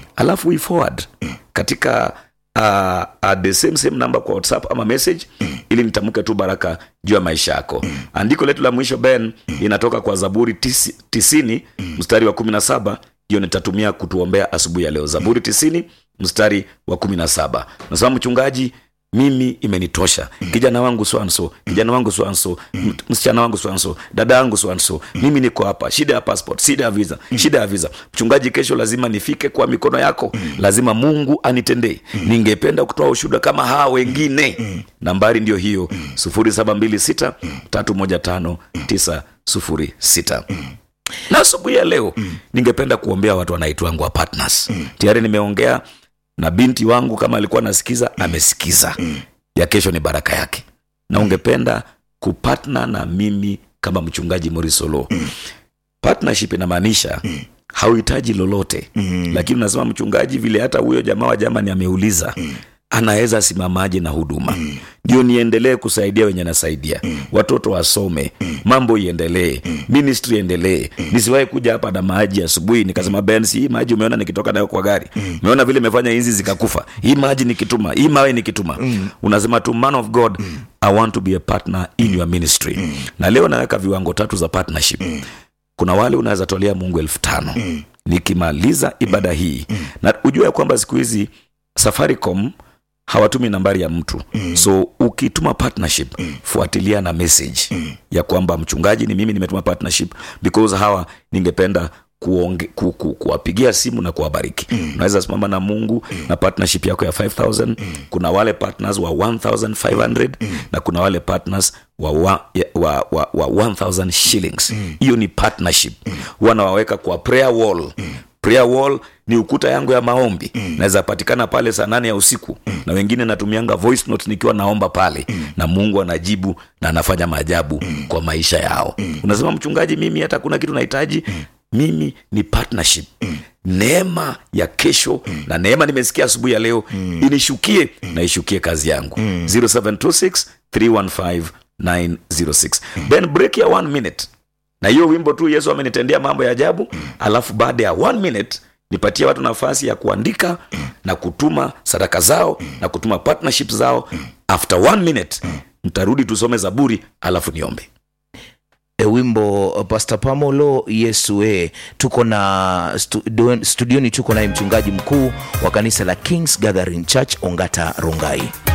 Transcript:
alafu we forward katika uh, uh, the same same number kwa whatsapp ama message ili nitamke tu baraka juu ya maisha yako andiko letu la mwisho ben inatoka kwa zaburi tisi, tisini mstari wa kumi na saba hiyo nitatumia kutuombea asubuhi ya leo zaburi tisini mstari wa kumi na saba nasema mchungaji mimi imenitosha kijana wangu swanso kijana wangu swanso m- msichana wangu swanso dada yangu swanso mimi niko hapa shida ya passport shida ya visa shida ya visa mchungaji kesho lazima nifike kwa mikono yako lazima mungu anitendee ningependa kutoa ushuhuda kama hawa wengine nambari ndio hiyo 0726 315 906 na asubuhi ya leo ningependa kuombea watu wanaitwangwa partners tayari nimeongea na binti wangu kama alikuwa anasikiza amesikiza ya kesho ni baraka yake na ungependa kupatna na mimi kama mchungaji morisolo partnership inamaanisha hauhitaji lolote lakini unasema mchungaji vile hata huyo jamaa wa jamani ameuliza anaweza simamaje na huduma ndio niendelee kusaidia wenye nasaidia watoto wasome mambo iendelee ministry iendelee nisiwahi kuja hapa na maji asubuhi nikasema ben si hii maji umeona nikitoka nayo kwa gari umeona vile imefanya hizi zikakufa hii maji nikituma hii mawe nikituma unasema tu man of god i want to be a partner in your ministry na leo naweka viwango tatu za partnership kuna wale unaweza tolea mungu elfu tano nikimaliza ibada hii na ujue ya kwamba siku hizi safaricom hawatumi nambari ya mtu so ukituma partnership fuatilia na message ya kwamba mchungaji ni mimi nimetuma partnership because hawa ningependa kuonge, ku, ku, kuwapigia simu na kuwabariki unaweza simama na mungu na partnership yako ya 5000 kuna wale partners wa 1500 na kuna wale partners wa, wa, ya- wa, wa, wa 1000 shillings hiyo ni partnership huwa nawaweka kwa prayer wall prayer wall ni ukuta yangu ya maombi naweza patikana pale saa nane ya usiku na wengine natumianga voice note nikiwa naomba pale na mungu anajibu na anafanya maajabu kwa maisha yao unasema mchungaji mimi hata kuna kitu nahitaji mimi ni partnership neema ya kesho na neema nimesikia asubuhi ya leo inishukie na ishukie kazi yangu 0726 315 906 then break ya one minute na hiyo wimbo tu yesu amenitendea mambo ya ajabu alafu baada ya one minute nipatie watu nafasi ya kuandika na kutuma sadaka zao na kutuma partnership zao after one minute mtarudi tusome zaburi alafu niombe e wimbo uh, pastor pamolo yesu e tuko na stu, studioni tuko naye mchungaji mkuu wa kanisa la kings gathering church ongata rongai